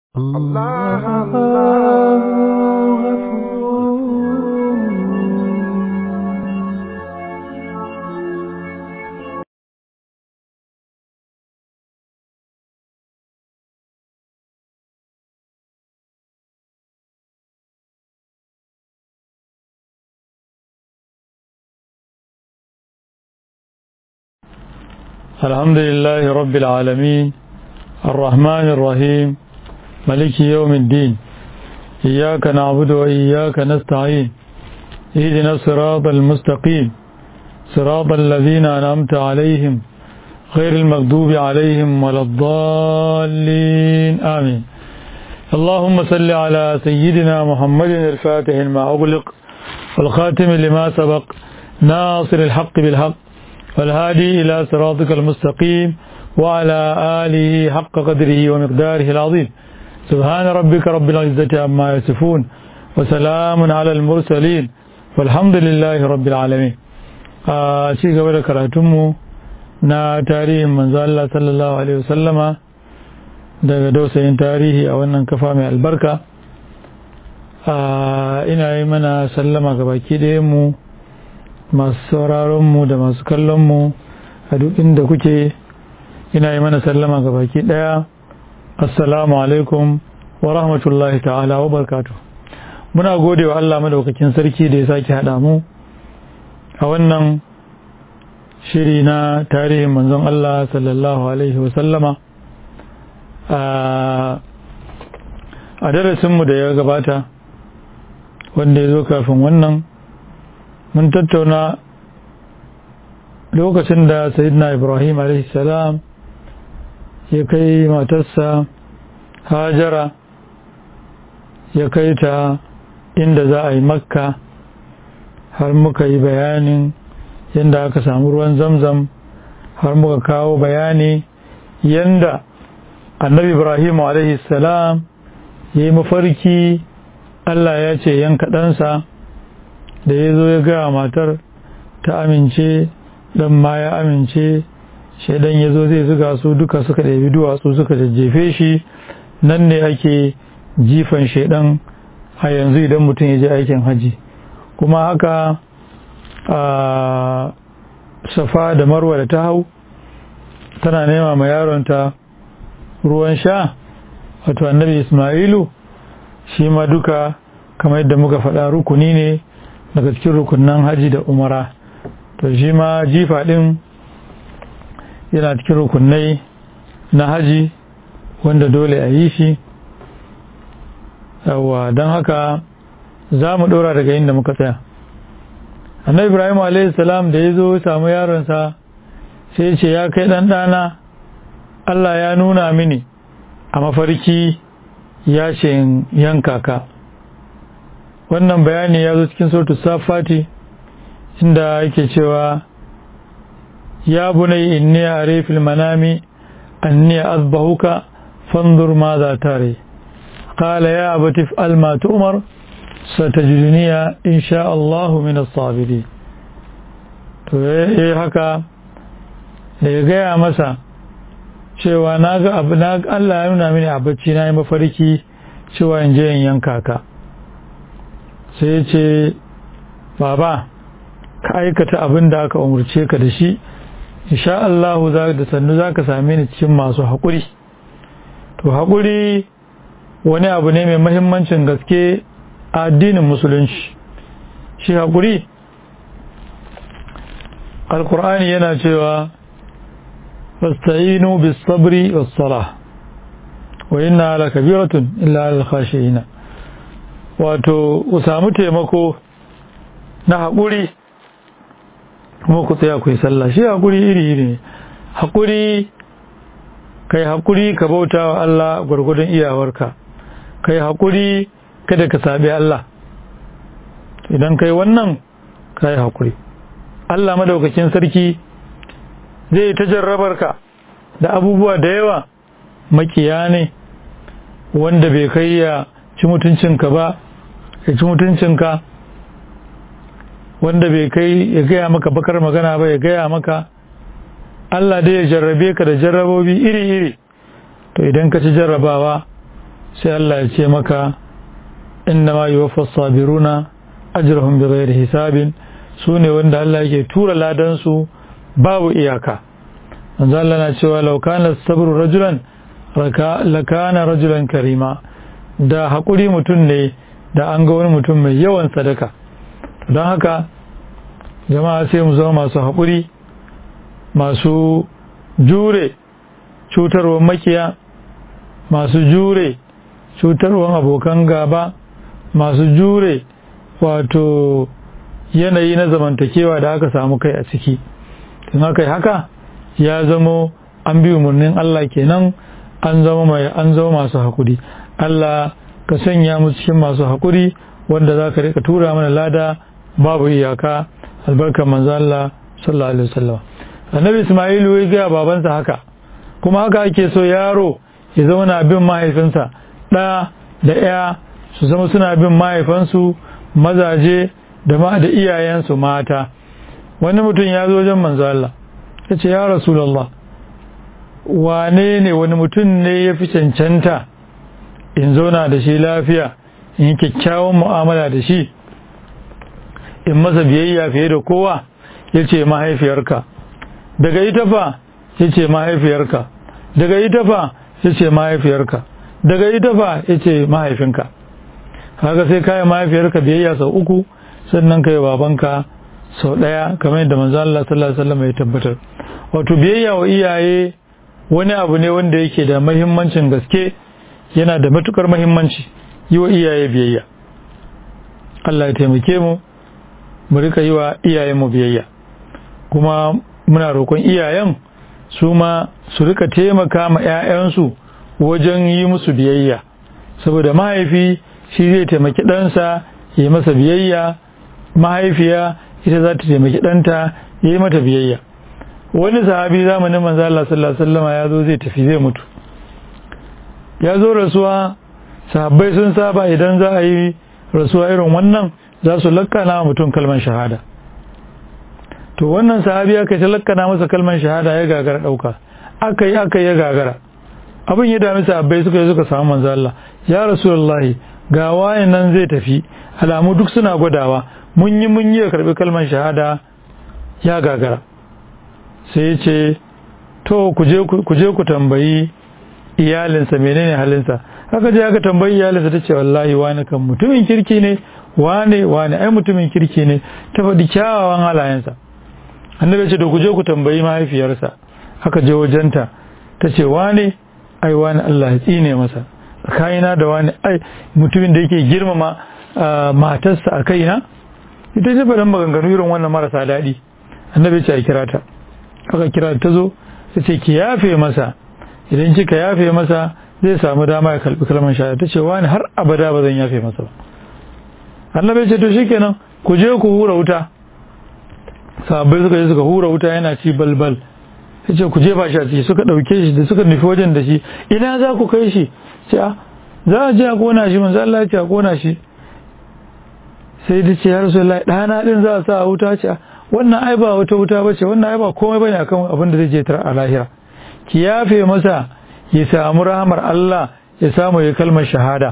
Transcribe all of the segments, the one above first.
الله الله الحمد لله رب العالمين الرحمن الرحيم ملك يوم الدين إياك نعبد وإياك نستعين اهدنا الصراط المستقيم صراط الذين أنعمت عليهم غير المغضوب عليهم ولا الضالين آمين اللهم صل على سيدنا محمد الفاتح لما أغلق والخاتم لما سبق ناصر الحق بالحق والهادي إلى صراطك المستقيم وعلى آله حق قدره ومقداره العظيم سبحان ربك رب العزة عما يصفون وسلام على المرسلين والحمد لله رب العالمين شيء قبل كراتمه na tarihin manzo Allah sallallahu alaihi wasallama daga dausayin tarihi a wannan kafa mai albarka ina yi mana sallama ga baki ɗayan mu masu sauraronmu da masu kallonmu a duk inda kuke ina yi mana sallama ga baki daya assalamu alaikum wa rahmatullahi ta'ala wa barkatu muna gode wa Allah madaukakin sarki da ya sake haɗa mu a wannan shiri na tarihin manzon Allah sallallahu alaihi wasallama a darasinmu da ya gabata wanda ya zo kafin wannan mun tattauna lokacin da sayidina ibrahim salam ya kai matarsa hajara ya kai ta inda za a yi makka har muka yi bayanin yadda aka samu ruwan zamzam har muka kawo bayani yadda annabi ibrahim salam ya yi mafarki allah ya ce yanka ɗansa da ya zo ya gaya matar ta amince dan ma ya amince shaidan ya zo zai zuga su duka suka ɗabi duwatsu suka jajjefe shi nan ne ake jifan shaidan a yanzu idan mutum ya je aikin haji kuma haka a safa da marwa da ta hau tana nema ma yaronta ruwan sha wato annabi ismailu shi ma duka kamar yadda muka faɗa rukuni ne daga cikin rukunan haji da umara to shi ma jifa ɗin yana cikin rukunai na haji wanda dole a yi shi yawa don haka za mu ɗora daga inda muka tsaya annabi ibrahim salam da ya zo samu yaronsa sai ce ya kai ɗan ɗana allah ya nuna mini a mafarki ya ce yanka ka wannan bayani ya zo cikin sautu safati inda yake cewa ya bunai inni a refil manami anni azbahuka fanzur ma za tare qala ya abati fa'al ma tu'mar satajiduniya insha Allah min as-sabirin to eh haka da ya gaya masa cewa na ga abu na Allah ya nuna mini a bacci na yi mafarki cewa in je in yanka ka sai ya ce baba ka aikata abin da aka umarce ka da shi insha Allah za da sannu za ka same ni cikin masu haƙuri to haƙuri wani abu ne mai mahimmancin gaske a addinin musulunci shi haƙuri alkur'ani yana cewa fasta'inu bis sabri was salah wa inna la kabiratun illa al khashiyin wato ku samu taimako na haƙuri kuma ku tsaya ku yi sallah shi haƙuri iri iri ne haƙuri kai haƙuri ka bauta wa Allah gwargwadon iyawarka kai haƙuri kada ka sabi Allah idan kai wannan kai haƙuri Allah madaukakin sarki zai ta jarrabar ka da abubuwa da yawa makiya ne wanda bai kai ya ci mutuncinka ba ya ci mutuncinka wanda bai kai ya gaya maka bakar magana ba ya gaya maka Allah dai ya jarrabe ka da jarrabobi iri-iri to idan ka ci jarrabawa sai Allah ya ce maka inna ma yuwaffa sabiruna ajrahum bighairi hisabin su ne wanda Allah yake tura ladan su babu iyaka manzo Allah na cewa law kana sabru rajulan lakana rajulan karima da hakuri mutum ne da an ga wani mutum mai yawan sadaka don haka jama'a sai mu zama masu haƙuri masu jure cutarwar makiya masu jure cutarwar abokan gaba masu jure wato yanayi na zamantakewa da aka samu kai a ciki tun haka haka ya zamo an bi umarnin Allah kenan an zama mai an zama masu haƙuri Allah ka sanya mu cikin masu haƙuri wanda za ka rika tura mana lada babu iyaka albarkar manzo Allah sallallahu alaihi wasallam annabi Isma'ilu ya ga babansa haka kuma haka ake so yaro ya zama na bin mahaifinsa ɗa da ya su zama suna bin mahaifansu mazaje da ma da iyayensu mata wani mutum ya zo wajen manzo Allah ya ce ya rasulullah wane ne wani mutum ne ya fi cancanta in zauna da shi lafiya in yi kyakkyawan mu'amala da shi in masa biyayya fiye da kowa ya ce mahaifiyarka daga ita fa ya ce mahaifiyarka daga ita fa ya ce mahaifiyarka daga ita fa ya ce mahaifinka haka sai kayan mahaifiyarka biyayya sau uku sannan kai babanka sau ɗaya kamar yadda manzo Allah sallallahu alaihi wasallam ya tabbatar wato biyayya wa iyaye wani abu ne wanda yake da mahimmancin gaske yana da matukar mahimmanci yi wa iyaye biyayya Allah ya taimake mu mu rika yi wa iyayenmu biyayya kuma muna roƙon iyayen su ma su rika taimaka ma 'ya'yansu wajen yi musu biyayya saboda mahaifi shi zai taimaki ɗansa ya yi masa biyayya mahaifiya ita za ta taimaki ɗanta ya yi mata biyayya wani sahabi zamanin manzo Allah sallallahu alaihi wasallam ya zo zai tafi zai mutu ya zo rasuwa sahabbai sun saba idan za a yi rasuwa irin wannan za su lakkana mutum kalman shahada to wannan sahabi aka ta lakkana masa kalman shahada ya gagara dauka aka yi aka ya gagara abin ya dami sahabbai suka yi suka samu manzo Allah ya rasulullahi ga wayan nan zai tafi alamu duk suna gwadawa mun yi mun yi karbi kalman shahada ya gagara sai ya ce to ku je ku tambayi iyalinsa menene halinsa haka je aka tambayi iyalinsa ta ce wallahi wani kan mutumin kirki ne wane wane ai mutumin kirki ne ta faɗi kyawawan halayensa annabi ce to ku je ku tambayi mahaifiyarsa aka je wajenta ta ce wane ai wani Allah ya tsine masa tsakanina da wani ai mutumin da yake girmama matarsa a kaina ita ce faɗin maganganu irin wannan marasa daɗi annabi ce a kira ta aka kira ta zo ta ce ki yafe masa idan kika yafe masa zai samu dama ya kalbi kalmar shahada ta ce wani har abada ba zan yafe masa ba annabi ce to shikenan ku je ku hura wuta sahabbai suka je suka hura wuta yana ci balbal ya ce ku jefa shi a ciki suka ɗauke shi da suka nufi wajen da shi ina za ku kai shi ce a za a je a kona shi manzo Allah ya ce a kona shi sai da ce ya rasulullahi ɗana ɗin za a sa a wuta ce wannan ai ba wata wuta bace wannan ai ba komai bane akan abin da zai je tar a lahira ki yafe masa ya samu rahamar Allah ya samu ya kalmar shahada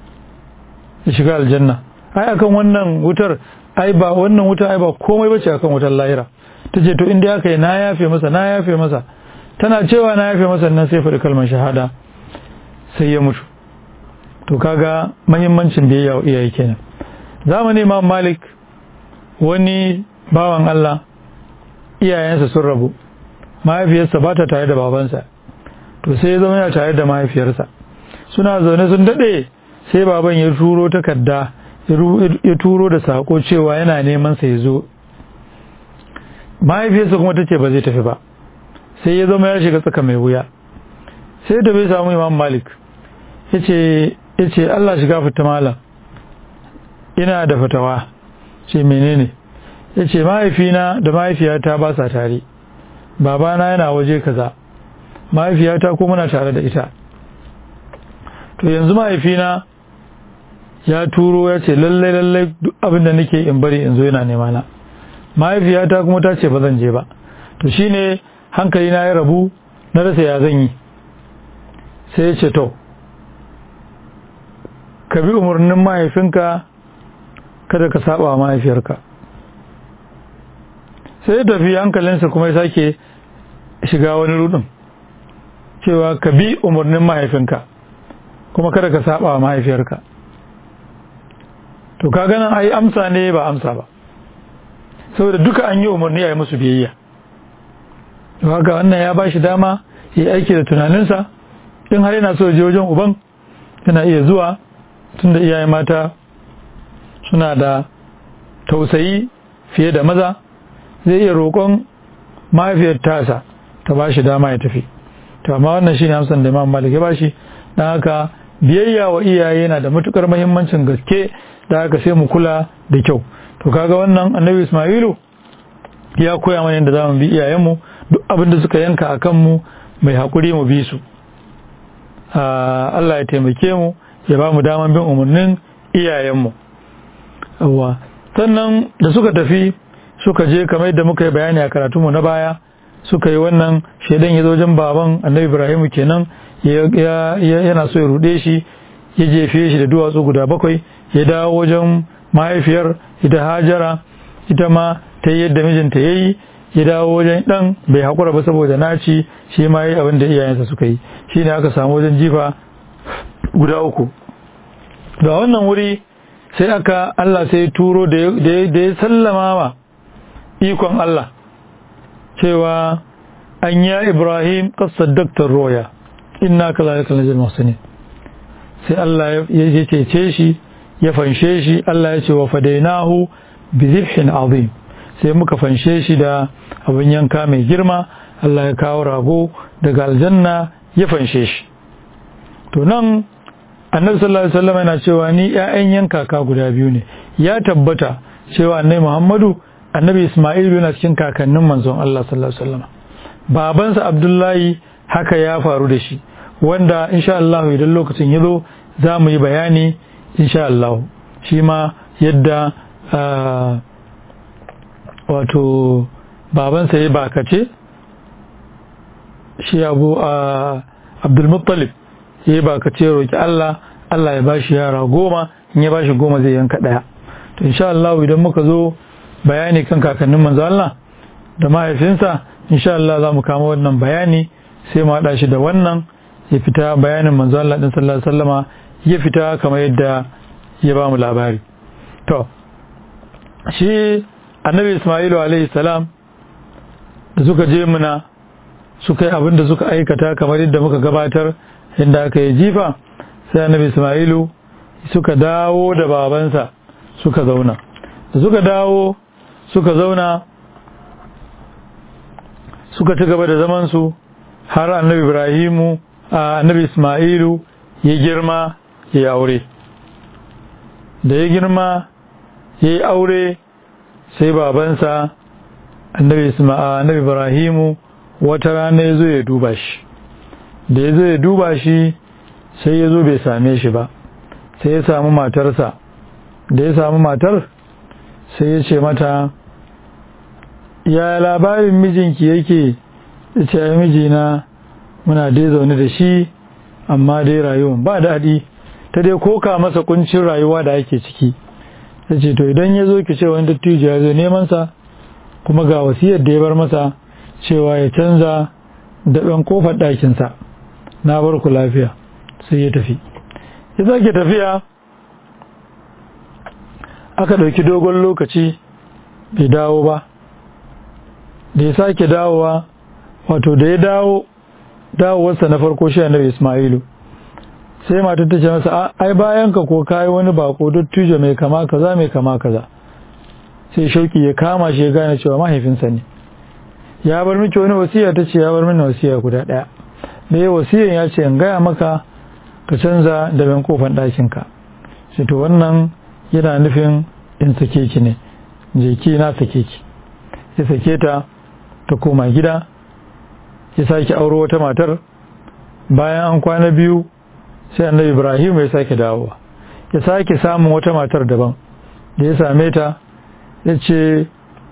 ya shiga aljanna ai akan wannan wutar ai ba wannan wuta ai ba komai bace akan wutar lahira tace to inda aka yi na yafe masa na yafe masa tana cewa na yafe masa nan sai faɗi kalmar shahada sai ya mutu to kaga muhimmancin biyayya wa iyaye kenan zamani Imam Malik wani bawan Allah iyayensa sun rabu mahaifiyarsa ba ta tare da babansa to sai ya zama yana tare da mahaifiyarsa suna zaune sun daɗe sai baban ya turo takarda ya turo da sako cewa yana neman sa ya zo mahaifiyarsa kuma ta ce ba zai tafi ba sai ya zama ya shiga tsaka mai wuya sai da bai samu imam malik ya ce Allah shiga fita malam ina da fatawa ce menene ya ce mahaifina da mahaifiyata ba sa tare babana yana waje kaza mahaifiyata ko muna tare da ita to yanzu mahaifina ya turo ya ce lallai lallai duk abin da nake in bari in zo yana nema na mahaifiyata kuma ta ce ba zan je ba to shine hankali na ya rabu na rasa ya zan yi sai ya ce to ka bi umarnin mahaifinka kada ka saba mahaifiyarka sai ya tafi hankalinsa kuma ya sake shiga wani rudin cewa ka bi umarnin mahaifinka kuma kada ka saba mahaifiyarka to ka ganin ai amsa ne ba amsa ba saboda duka an yi umarni a yi musu biyayya to haka wannan ya ba shi dama ya aiki da tunaninsa in har yana so je wajen uban yana iya zuwa tunda iyaye mata suna da tausayi fiye da maza zai iya roƙon mahaifiyar tasa ta ba shi dama ya tafi to amma wannan shine amsan da Imam Malik ya bashi dan haka biyayya wa iyaye yana da matukar muhimmancin gaske da haka sai mu kula da kyau to kaga wannan Annabi Isma'ilu ya koya mana yadda zamu bi iyayenmu duk abin da suka yanka akan mu mai hakuri mu bi su Allah ya taimake mu ya ba mu daman bin umarnin iyayenmu yawa sannan da suka tafi suka je kamar yadda muka yi bayani a karatunmu na baya suka yi wannan shaidan ya zo wajen baban annabi ibrahimu kenan yana so ya rude shi ya jefe shi da duwatsu guda bakwai ya dawo wajen mahaifiyar ita hajara ita ma ta yi yadda mijinta ya yi ya dawo wajen dan bai haƙura ba saboda naci shi ma yi abin da iyayensa suka yi shi ne aka samu wajen jifa guda uku ga wannan wuri sai aka Allah sai turo da ya sallama wa ikon Allah cewa an ya Ibrahim qasaddaqtar roya inna kazalika najil muhsinin sai Allah ya cece shi ya fanshe shi Allah ya ce wa fadainahu bi zibhin azim sai muka fanshe shi da abin yanka mai girma Allah ya kawo rago daga aljanna ya fanshe shi to nan annabi sallallahu alaihi wasallam yana cewa ni ƴaƴan yankaka guda biyu ne ya tabbata cewa annabi Muhammadu annabi Isma'il yana cikin kakannin manzon Allah sallallahu alaihi wasallam babansa Abdullahi haka ya faru da shi wanda insha Allah idan lokacin ya zo za mu yi bayani insha Allah shi ma yadda wato babansa ya bakace shi abu Abdulmuttalib ya yi bakace roki Allah Allah ya bashi yara goma in ya bashi goma zai yanka ɗaya to insha Allah idan muka zo bayani kan kakannin manzo Allah da mahaifinsa insha Allah za mu kama wannan bayani sai mu haɗa shi da wannan ya fita bayanin manzo Allah din sallallahu alaihi wasallama ya fita kamar yadda ya ba mu labari to shi annabi Isma'ilu alaihi salam da suka je muna suka yi abin da suka aikata kamar yadda muka gabatar inda aka yi jifa sai annabi Isma'ilu suka dawo da babansa suka zauna da suka dawo suka zauna suka ci gaba da zamansu har annabi Ibrahimu annabi Ismailu ya girma ya aure da ya girma ya yi aure sai babansa annabi annabi Ibrahimu wata rana ya zo ya duba shi da ya zo ya duba shi sai ya zo bai same shi ba sai ya samu matarsa da ya samu matar sai ya ce mata ya labarin mijinki yake ya ce ai mijina muna dai zaune da shi amma dai rayuwan ba daɗi ta dai koka masa kuncin rayuwa da ake ciki ya ce to idan ya zo ki ce wani dattijo ya zo nemansa kuma ga wasiyar da ya bar masa cewa ya canza da ɗan kofar ɗakinsa na bar ku lafiya sai ya tafi ya sake tafiya aka ɗauki dogon lokaci bai dawo ba da ya sake dawowa wato da ya dawo dawowarsa na farko shi annabi Ismailu sai matar ta ce masa ai bayan ka ko kai wani bako dattijo mai kama kaza mai kama kaza sai shauki ya kama shi ya gane cewa mahaifinsa ne ya bar miki wani wasiya ta ce ya bar mini wasiya guda ɗaya da ya wasiyan ya ce in gaya maka ka canza da ban kofan ɗakin ka shi to wannan yana nufin in sake ki ne je ki na sake ki ya sake ta ta koma gida ya sake auro wata matar bayan an kwana biyu sai annabi ibrahim ya sake dawowa ya sake samun wata matar daban da ya same ta ya ce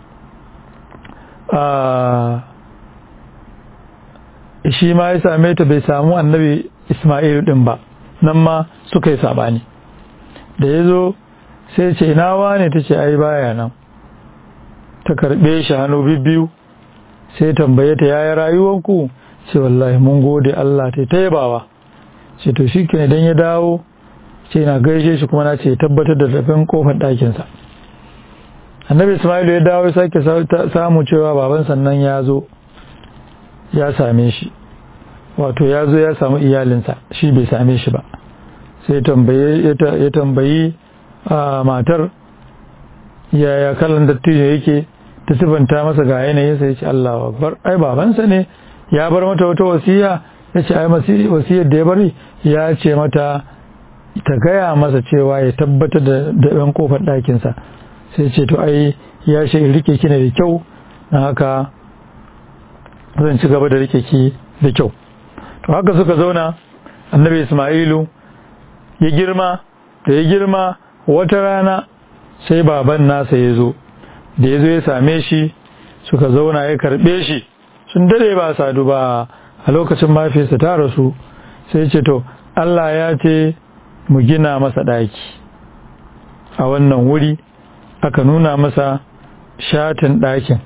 shi ma ya same ta bai samu annabi ismailu din ba nan ma suka yi sabani da ya zo sai ce ina wane ta ce ai baya nan ta karɓe shi hannu bibbiyu sai tambaye ta yaya rayuwanku ce wallahi mun gode Allah ta ta yabawa ce to shi ke idan ya dawo ce na gaishe shi kuma na ce tabbatar da tafin kofar ɗakinsa annabi ismailu ya dawo ya sake samu cewa baban sannan ya zo ya same shi wato ya zo ya samu iyalinsa shi bai same shi ba sai ya tambayi a matar yaya kalan dattijo yake ta sifanta masa ga yanayin sai ya ce Allah akbar ai babansa ne ya bar mata wata wasiya ya ce ai wasiyar da ya bari ya ce mata ta gaya masa cewa ya tabbatar da ɗan kofar ɗakinsa sai ce to ai ya ce rike ki ne da kyau na haka zan ci gaba da rike ki da kyau to haka suka zauna annabi ismailu ya girma da ya girma wata rana sai baban nasa ya zo da ya zo ya same shi suka zauna ya karbe shi sun dade ba sadu ba a lokacin mafiyarsa ta rasu sai ce to Allah ya ce mu gina masa ɗaki a wannan wuri aka nuna masa shatin ɗakin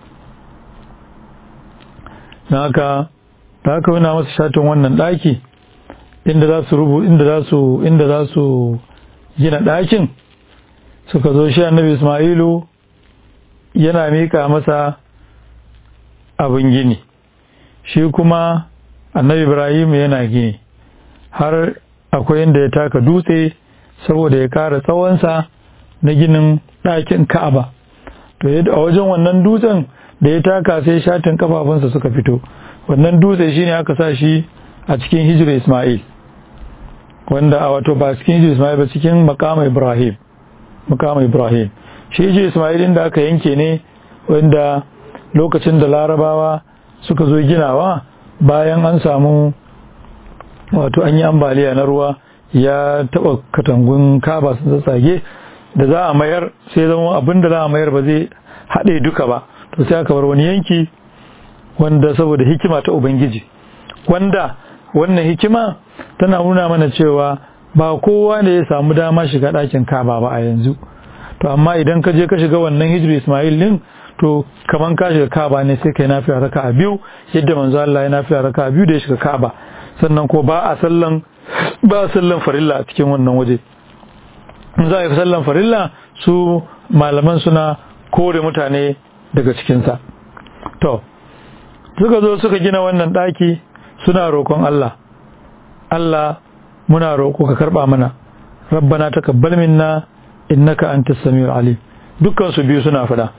na haka da aka nuna masa shatin wannan ɗaki inda za su rubu inda za su inda za su gina ɗakin suka zo shi annabi Ismailu yana mika masa abin gini shi kuma annabi Ibrahim yana gini har akwai inda ya taka dutse saboda ya kara tsawonsa na ginin ɗakin Ka'aba to a wajen wannan dutsen da ya taka sai shatin kafafunsa suka fito wannan dutse shine aka sa shi a cikin hijira Ismail wanda a wato ba cikin hijira Ismail ba cikin makama Ibrahim makama Ibrahim shi hijira Ismail inda aka yanke ne wanda lokacin da larabawa suka zo ginawa bayan an samu wato an yi ambaliya na ruwa ya taba katangun kaba sun tsage da za a mayar sai zama abin da za a mayar ba zai haɗe duka ba to sai aka bar wani yanki wanda saboda hikima ta ubangiji wanda wannan hikima tana nuna mana cewa ba kowa ne ya samu dama shiga ɗakin kaba ba a yanzu to amma idan ka je ka shiga wannan hijiri ismail din to kaman ka shiga kaba ne sai kai nafiya raka a biyu yadda manzo Allah ya nafiya raka a biyu da ya shiga kaba sannan ko ba a sallan ba a sallan farilla a cikin wannan waje in za a yi sallan farilla su malaman suna kore mutane daga cikinsa to suka zo suka gina wannan ɗaki suna roƙon Allah Allah muna roƙo ka karɓa mana rabbana taqabbal minna innaka antas samiul alim dukkan su biyu suna fada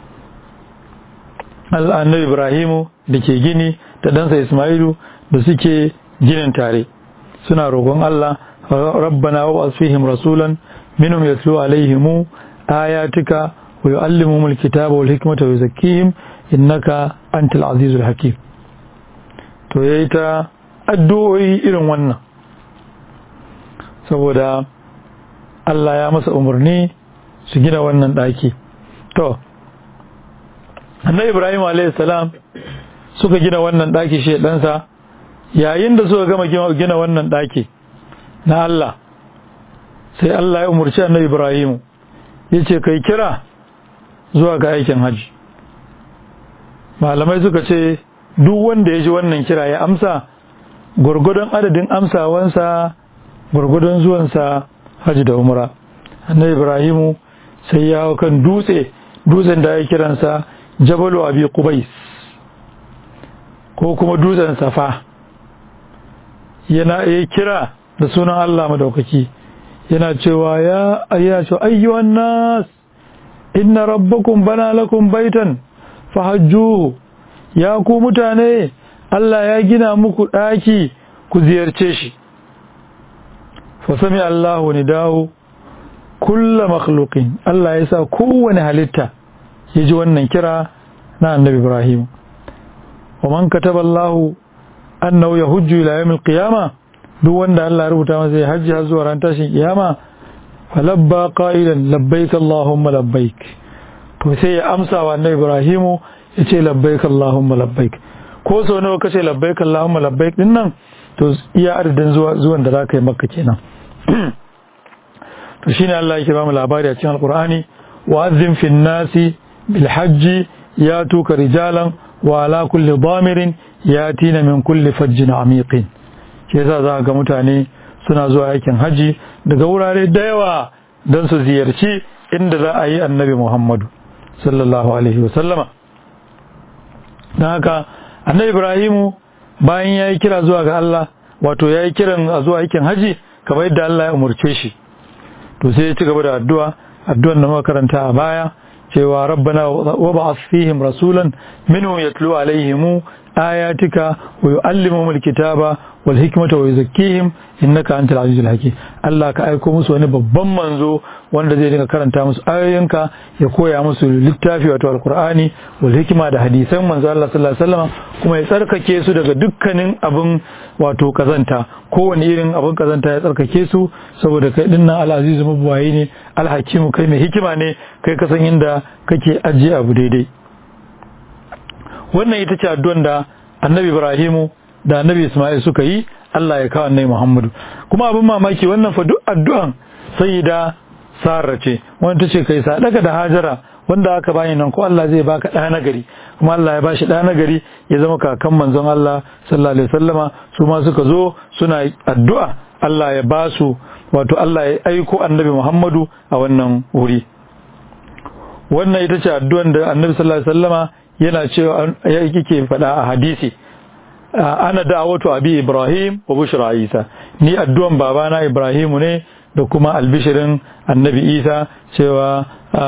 Allah annabi Ibrahimu da ke gini da ɗansa Ismailu da suke ginin tare suna roƙon Allah rabbana wa asfihim rasulan minhum yatlu alaihim ayatika wa yuallimuhum alkitaba wal hikmata wa yuzakkihim innaka antal azizul hakim to yayi ta addu'o'i irin wannan saboda Allah ya masa umarni su gina wannan daki to annabi Ibrahim alayhi salam suka gina wannan daki shi ɗansa yayin da suka gama gina wannan daki na Allah sai Allah ya umarci annabi Ibrahim yace kai kira zuwa ga aikin haji malamai suka ce duk wanda ya ji wannan kira ya amsa gwargwadon adadin amsawansa gwargwadon zuwansa haji da umra annabi ibrahimu sai ya hau kan dutse dutsen da ya kiransa jabalu abi qubais ko kuma dutsen safa yana ya kira da sunan Allah madaukaki yana cewa ya ayyana cewa ayyuhan nas inna rabbakum bana lakum baitan fahajjuhu ya ku mutane Allah ya gina muku ɗaki ku ziyarce shi fa sami Allahu nidahu kulla makhluqin Allah ya sa kowane halitta ya ji wannan kira na annabi Ibrahim wa man kataba Allahu annahu yahujju ila yawmil qiyamah duk wanda Allah ya rubuta masa ya hajji har zuwa ran tashin kiyama falabba qailan labbaik Allahumma labbaik to sai ya amsa wa annabi Ibrahimu ya ce labbaik Allahumma labbaik ko sau nawa kace labbaik Allahumma labbaik din nan to iya adadin zuwan da za ka yi makka kenan to shine Allah yake ba mu labari a cikin alqur'ani wa azzim fin nasi bil hajji yatuka rijalan wa ala kulli damirin yatina min kulli fajjin amiqin shi yasa za ga mutane suna zuwa aikin haji daga wurare da yawa don su ziyarci inda za a yi annabi Muhammadu sallallahu alaihi wasallama don haka annabi Ibrahimu bayan ya yi kira zuwa ga Allah wato ya yi kiran a zuwa aikin haji kamar yadda Allah ya umarce shi to sai ya ci gaba da addu'a addu'an da muka karanta a baya cewa rabbana wa ba'ath fihim rasulan minhum yatlu alaihim ayatika wa yu'allimuhum alkitaba wal hikmata wa yuzakkihim innaka antal azizul hakim Allah ka aiko musu wani babban manzo wanda zai dinga karanta musu ayoyinka ya koya musu littafi wato alqur'ani wal hikma da hadisan manzo Allah sallallahu alaihi wasallam kuma ya tsarkake su daga dukkanin abin wato kazanta kowane irin abin kazanta ya tsarkake su saboda kai dinnan al-azizu mabuwayi ne al-hakimu kai mai hikima ne kai ka san inda kake ajiye abu daidai wannan ita ce addu'an da annabi Ibrahimu da annabi Ismail suka yi Allah ya kawo annabi Muhammadu kuma abin mamaki wannan fa duk addu'an sayyida Sarah ce wanda tace kai sadaka da Hajara wanda aka bani nan ko Allah zai baka ɗa nagari kuma Allah ya bashi ɗa nagari ya zama kakan manzon Allah sallallahu alaihi wasallama su ma suka zo suna addu'a Allah ya ba su wato Allah ya aiko annabi Muhammadu a wannan wuri wannan ita ce addu'an da annabi sallallahu alaihi wasallama yana cewa yake faɗa a hadisi ana da'awatu abi ibrahim wa bushra isa ni addu'an babana ibrahimu ne da kuma albishirin annabi isa cewa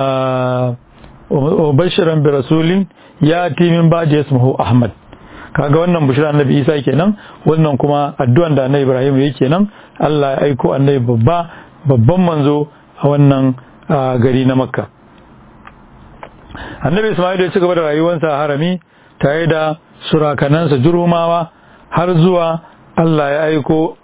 wa bashiran bi rasulin ya ti min ba'di ismuhu ahmad kaga wannan bushra annabi isa kenan wannan kuma addu'an da annabi ibrahim yake kenan Allah ya aiko annabi babba babban manzo a wannan gari na makka annabi isma'il ya ci gaba da rayuwarsa a harami tare da surakanansa jurumawa har zuwa Allah ya aiko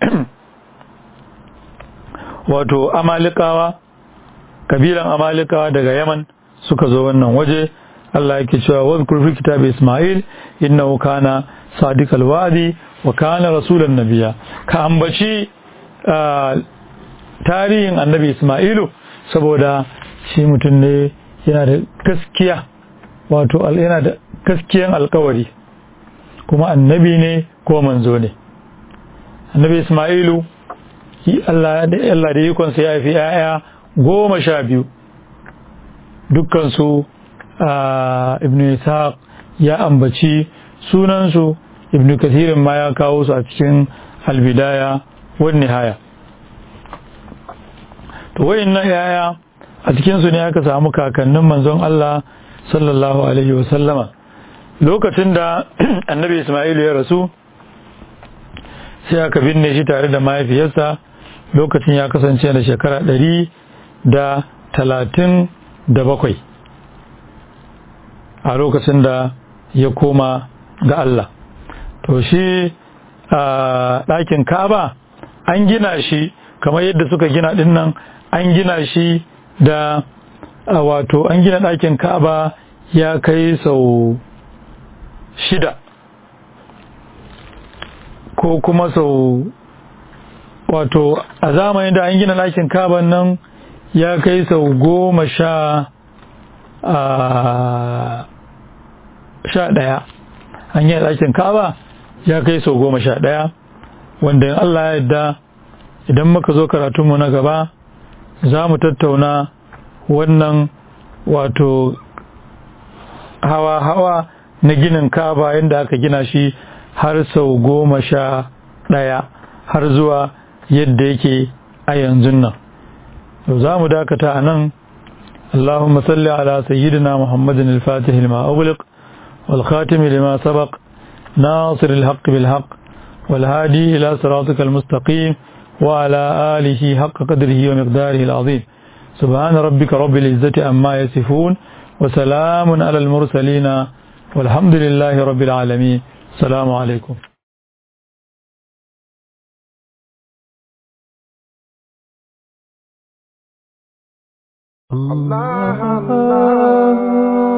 wato amalikawa kabilan amalikawa daga yaman suka zo wannan waje Allah yake cewa wa fi kitab Ismail innahu kana sadiqal wa'di wa kana rasulan nabiyya ka ambaci tarihin annabi Ismailu saboda shi mutum ne yana da gaskiya wato yana da gaskiyan alkawari kuma annabi ne ko manzo ne annabi ismailu Allah da ikonsa ya haifi ‘ya'ya goma sha biyu dukkansu ibn ishaq ya ambaci sunansu ibn kathirin ma ya kawo su a cikin albidaya wani haya to wayin na ‘ya'ya a cikinsu ne aka samu kakannin manzon Allah sallallahu alaihi wasallama lokacin da annabi Ismailu ya rasu sai aka binne shi tare da mahaifiyarsa lokacin ya kasance da shekara ɗari da talatin da bakwai a lokacin da ya koma ga Allah to shi a ɗakin kaba an gina shi kamar yadda suka gina ɗinnan an gina shi da wato an gina ɗakin kaba ya kai sau shida ko kuma sau wato a zamanin da an gina ɗakin kaban nan ya kai sau goma sha sha ɗaya an gina ɗakin kaba ya kai sau goma sha ɗaya wanda in Allah ya yadda idan muka zo karatunmu na gaba za mu tattauna wannan wato hawa-hawa na ginin kaba yadda aka gina shi har sau goma sha ɗaya har zuwa yadda yake a yanzu nan za mu dakata a nan اللهم صل على سيدنا محمد الفاتح لما أغلق والخاتم لما سبق ناصر الحق بالحق والهادي إلى صراطك المستقيم وعلى آله حق قدره ومقداره العظيم سبحان ربك رب العزة أما يصفون وسلام على المرسلين والحمد لله رب العالمين السلام عليكم Allah Allah